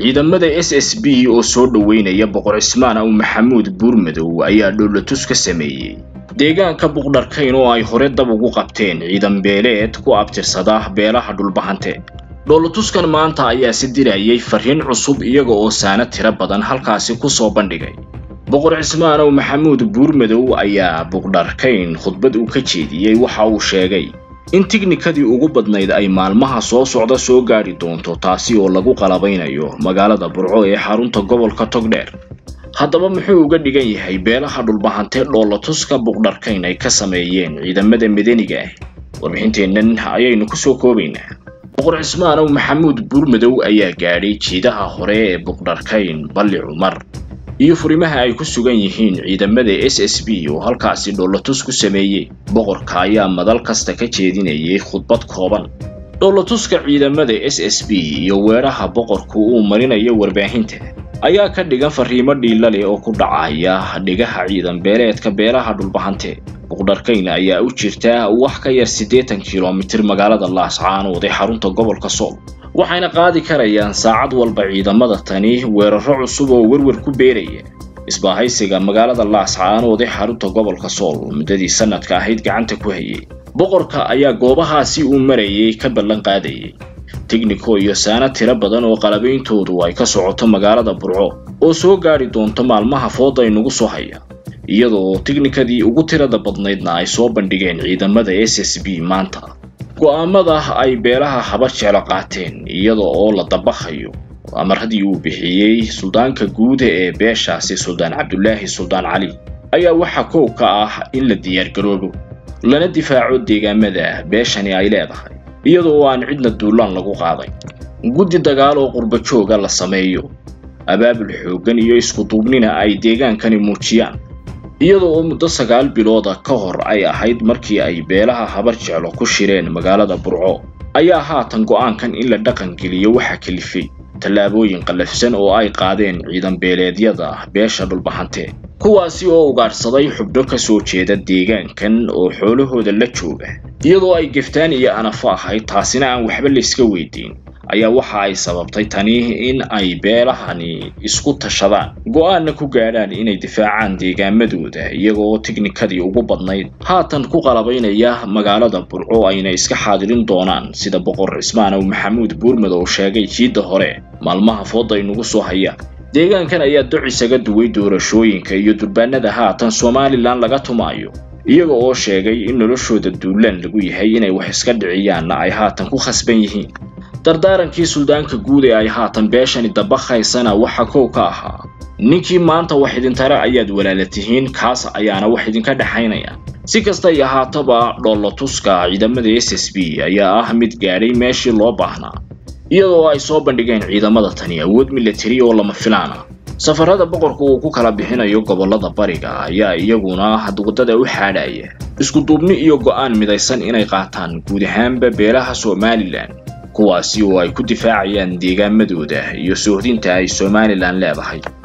ciidamada s s b oo soo dhoweynaya boqor cismaan aw maxamuud buurmadow ayaa dhoolatus ka sameeyey deegaanka buqdharkayn oo ay hore dab ugu qabteen ciidan beeleed ku abtirsada beelaha dhulbahante dhoolatuskan maanta ayaa si dirayay fariin cusub iyaga oo saana tiro badan halkaasi ku soo bandhigay boqor cismaan aw maxamuud buurmadow ayaa buqdharkayn khudbad uu ka jeediyey waxa uu sheegay in tiknikadii ugu badnayd ay maalmaha soo socda soo gaadhi doonto taasi oo lagu qalabaynayo magaalada burco ee xarunta gobolka togdheer haddaba muxuu uga dhigan yahay beelaha dhulbahantee dhoolatuska buqdharkayn ay ka sameeyeen ciidamada madaniga ah warbixinteennan ayaynu kusoo koobaynaa boqor cismaan aw maxamuud buurmadow ayaa gaadhay jiidaha hore ee buqdharkayn balli cumar iyo furimaha ay ku sugan yihiin ciidamada s s b oo halkaasi dhoolatus ku sameeyey boqorka ayaa madal kasta ka jeedinayay khudbad kooban dhoolatuska ciidamada s s b iyo weeraha boqorku uu marinayo warbaahinta ayaa ka dhigan fariimo dhiila leh oo ku dhacaya dhigaha ciidan beeleedka beelaha dhulbahante buqdharkayn ayaa u jirta wax ka yar siddeetan kilomitir magaalada laascaanood ee xarunta gobolka sool waxayna qaadi karayaan saacad walba ciidamada tani weeraro cusub oo werwer ku beeraya isbaahaysiga magaalada laascaanood ee xarunta gobolka sool muddadii sanadka ahayd gacanta ku hayay boqorka ayaa goobahaasi uu marayay ka ballan qaadayay tigniko iyo saana tiro badan oo qalabeyntoodu ay ka socoto magaalada burco oo soo gaadhi doonto maalmaha fooda inugu soo haya iyadoo tiknikadii ugu tirada badnaydna ay soo bandhigeen ciidamada s s b maanta go'aamada ay beelaha haba jeclo qaateen iyada oo la dabakhayo amaradii uu bixiyey suldaanka guuda ee beeshaasi suldaan cabdulaahi suldaan cali ayaa waxaa koow ka ah in la diyaargaroobo lana difaaco deegaamada beeshani ay leedahay iyada oo aan cidna duulaan lagu qaaday guddi dagaal oo qurbajooga la sameeyo abaabul xooggan iyo iskuduubnina ay deegaankani muujiyaan iyada oo muddo sagaal bilooda ka hor ay ahayd markii ay beelaha habar jeclo ku shireen magaalada burco ayaa haatan go'aankan in la dhaqangeliyo waxaa kalifay tallaabooyin qallafsan oo ay qaadeen ciidan beeleedyada beesha dhulbahante kuwaasi oo ugaadhsaday xubno ka soo jeeda deegaankan oo xoolahooda la jooga iyadoo ay geftaan iyo anafo ahayd taasina aan waxba layska weydiin ayaa waxa ay sababtay tani in ay beelahani isku tashadaan go'aanna ku gaadhaan inay difaacaan deegaamadooda iyaga oo tiknikadii ugu badnayd haatan ku qalabaynaya magaalada burco ayna iska xaadirin doonaan sida boqor cismaan aw maxamuud buurmadow sheegay jiidda hore maalmaha fooda inugu soo haya deegaankan ayaa doc isaga duway doorashooyinka iyo durbaanada haatan somalilan laga tumaayo iyaga oo sheegay in noloshooda duulaan lagu yahay inay wax iska dhiciyaanna ay haatan ku khasban yihiin dardaarankii suldaanka guud ee ay haatan beeshani dabakhaysana waxa kow ka ahaa ninkii maanta wax idintare ayaad walaala tihiin kaas ayaana wax idinka dhexaynaya si kastay ahaataba dhoolatuska ciidamada s s b ayaa ah mid gaadhay meeshii loo baahnaa iyadoo ay soo bandhigeen ciidamada tani awood milatari oo lama filaana safarada boqorka uu ku kala bixinayo gobollada bariga ayaa iyaguna waddada u xaadhaya iskuduubni iyo go'aan midaysan inay qaataan guud ahaanba beelaha somalilan kuwaasi oo ay ku difaacayaan deegaamadooda iyo soohdinta ay somalilan leedahay